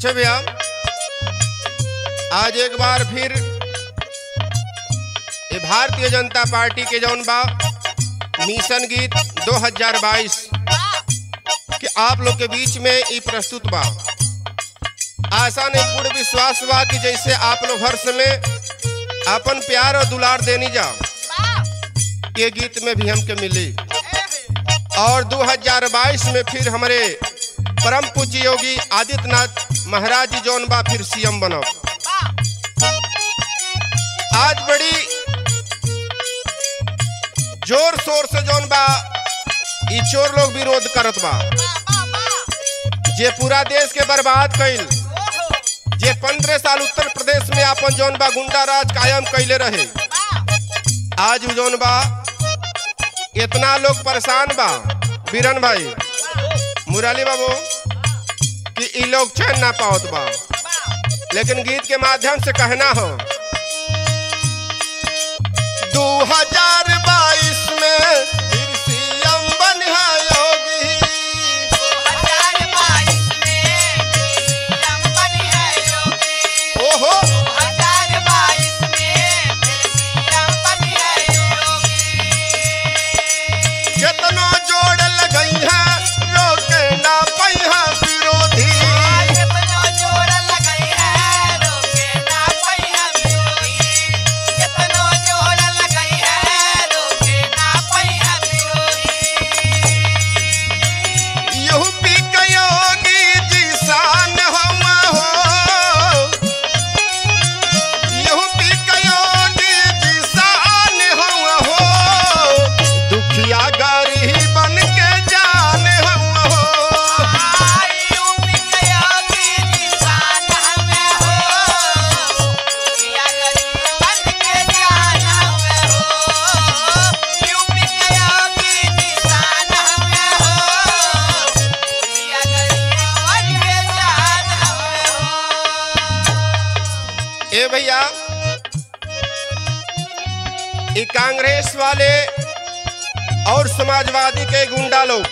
अच्छा भैया आज एक बार फिर ये भारतीय जनता पार्टी के जौन बा मिशन गीत 2022 के आप लोग के बीच में ये प्रस्तुत बा आशा नहीं पूर्ण विश्वास बा कि जैसे आप लोग हर समय अपन प्यार और दुलार देनी जाओ ये गीत में भी हमके मिली और 2022 में फिर हमारे परम पूज्य योगी आदित्यनाथ महाराज जी जौन बा फिर सीएम बनो आज बड़ी जोर शोर से जौन बा ई चोर लोग विरोध करत बा जे पूरा देश के बर्बाद कइल जे पंद्रह साल उत्तर प्रदेश में अपन जौन बा गुंडा राज कायम कैले रहे आज उ जौन बा इतना लोग परेशान बा बीरन भाई मुराली बाबू कि ई लोग चैन ना पावत बा लेकिन गीत के माध्यम से कहना हो 2022 में फिर सीएम बनिहा योगी ओहो केतनो जोड़ लगई है रोके ना पैहा विरोधी यूपी के योगी जी शान हम हो यूपी के योगी जी शान हम हो दुखिया गरीबन के जान हम हो ए भैया ये कांग्रेस वाले और समाजवादी के गुंडा लोग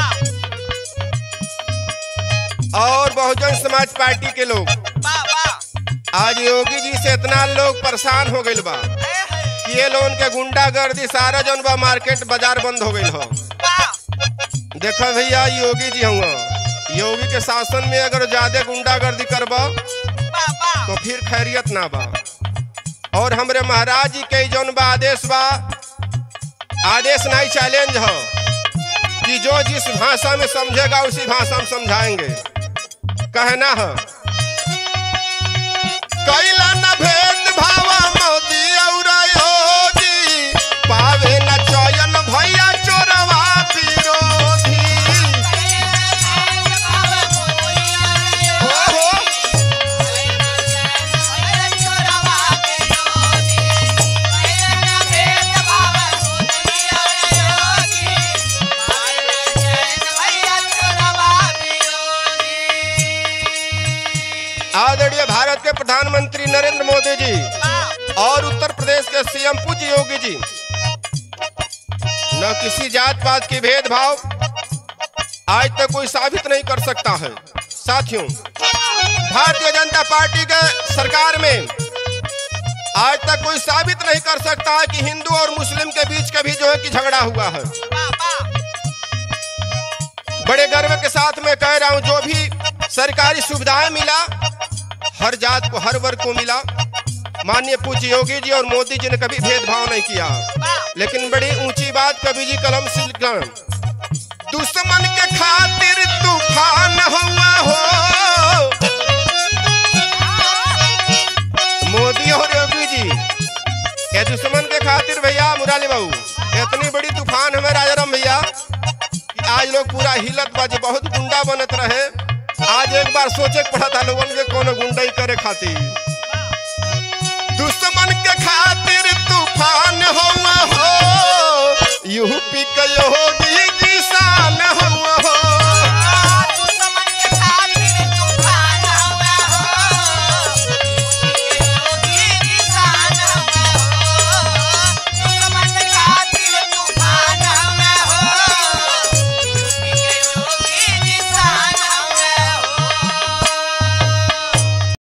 और बहुजन समाज पार्टी के लोग आज योगी जी से इतना लोग परेशान हो गइल बा कि ये लोगन के गुंडागर्दी सारा जौन बा मार्केट बाजार बंद हो गइल हो देखो भैया योगी जी हुआ योगी के शासन में अगर ज्यादा गुंडागर्दी करबा तो फिर खैरियत ना बा और हमरे महाराज जी के जौन बा आदेश बा आदेश नहीं चैलेंज हो कि जो जिस भाषा में समझेगा उसी भाषा में समझाएंगे कहना है कैला न भेद भाव मोदी और योगी पावे न चयन भैया चोरवा विरोधी ओहो आदरणीय भारत के प्रधानमंत्री नरेंद्र मोदी जी और उत्तर प्रदेश के सीएम पूज्य योगी जी न किसी जात पात के भेदभाव आज तक कोई साबित नहीं कर सकता है साथियों भारतीय जनता पार्टी के सरकार में आज तक कोई साबित नहीं कर सकता है कि हिंदू और मुस्लिम के बीच कभी जो है कि झगड़ा हुआ है बड़े गर्व के साथ मैं कह रहा हूं जो भी सरकारी सुविधाएं मिला हर जात को हर वर्ग को मिला माननीय पूज्य योगी जी और मोदी जी ने कभी भेदभाव नहीं किया लेकिन बड़ी ऊंची बात कवि जी कलम से लिखा दुश्मन के खातिर तूफान हुआ हो मोदी और योगी जी ये दुश्मन के खातिर भैया मुराली बाबू इतनी बड़ी तूफान हमें राजाराम भैया कि आज लोग पूरा हिलत बाजे बहुत गुंडा बनत रहे आज एक बार सोचे के पड़ा था लोगन के कोनो गुंडई करे खातिर दुश्मन के खातिर